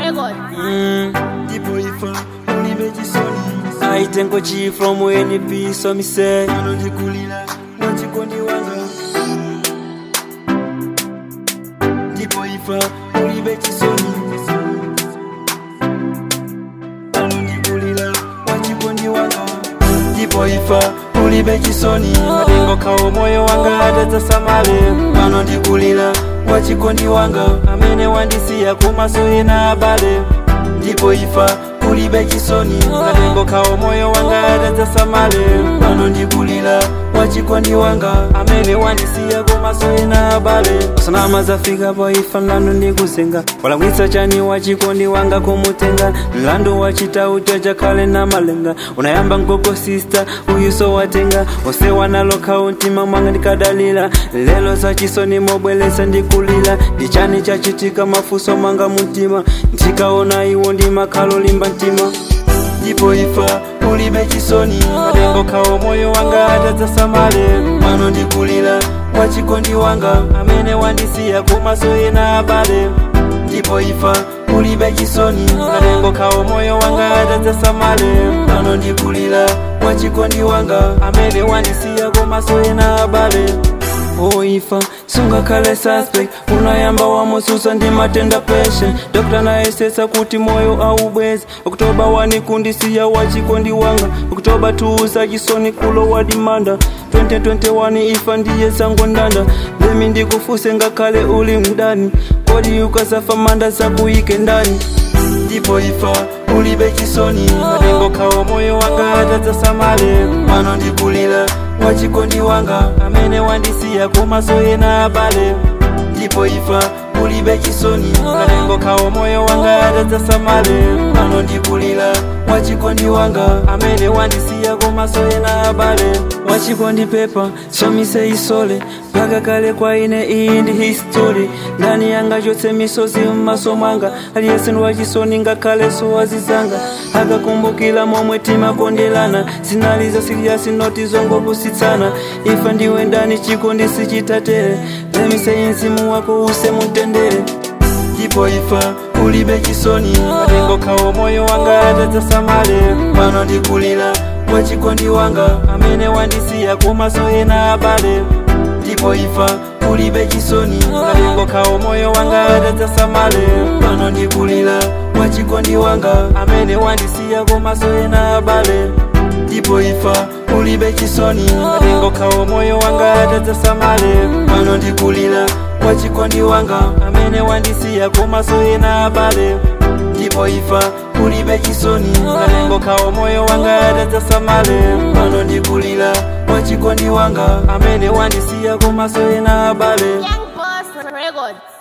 Record. Mm, ndipo ifa ulibe chisoni I thank God G from NP, so me say. ano ndikulira mwachikondi wanga ndipo ifa ulibe chisoni ano ndikulira mwachikondi wanga ndipo ifa ulibe chisoni Madengo kawo moyo wanga adadzasamale ano ndikulira mwachikondi wanga amene wandisiya kumaso ena abale ndipo ifa ulibe chisoni madengo kawo moyo wanga adadzasamale ano ndikulira mwachikondi wanga amene wandisiya kumaso ena abale usanama zafika pa ifa mlandu ndikuzenga walakwitsa chani wachikondi wanga kumutenga mlandu wachitauta chakhale na malenga unayamba mgogo sista uyuso watenga osewa nalo kauntima mwanga ndikadalira lelo zachisoni mobwelesa ndikulira ndichani chachitika mafuso mwanga mumtima ndikaona iwo ndimakhalo limba mtima ndipo ifa ulibe chisoni madengo kawo moyo wanga adadzasamale ano ndikulira mwachikondi wanga amene wandisiya kumaso ena abale ndipo ifa ulibe chisoni madengo kawo moyo wanga adadzasamale ano ndikulira mwachikondi wanga amene wandisiya kumaso ena abale oifa sungakhale suspect unayamba wamususa ndi matenda peshe dokta nayesesa kuti moyo aubwezi oktoba wanikundisiya wachikondi wanga oktoba 2 sachisoni kulo wa dimanda 2021 ifa ndiye zango ndanda lemi ndikufuse ngakhale uli mdani kodi ukasafa manda zakuyike ndani ndipo ifa ulibe chisoni madengo kawo moyo wanga adadzasamale ano ndikulira mwachikondi wanga amene wandisiya kumaso ena abale ndipo ifa ulibe chisoni madengo kawo moyo wanga adadzasamale ano ndikulira mwachikondi wanga amene wandisiya kumaso ena abale wachikondi pepa somise isole mpaka kale kwa ine iyi ndi history ndani yanga chotse misozi mmaso mwanga aliyense ndi wachisoni ngakhale sowazizanga akakumbukira momwe timakondelana zinalizo siliyasi noti zongopusitsana ifa ndiwe ndani chikondi sichitatere lemise mzimu wako use mutendere ndipo ifa ulibe chisoni madengo kawo moyo wanga adadzasamale ano ndikulira mwachikondi wanga amene wandisiya kumaso ena abale ndipo ifa ulibe chisoni madengo kawo moyo wanga adadzasamale ano ndikulira mwachikondi wanga amene wandisiya kumaso ena abale ndipo ifa ulibe chisoni madengo kawo moyo wanga adadzasamale ano ndikulira mwachikondi wanga amene wandisiya kumaso ena abale ndipo ifa ulibe chisoni madengo kawo moyo wanga adadzasamale ano ndikulira mwachikondi wanga amene wandisiya kumaso ena abale Young Boss Record.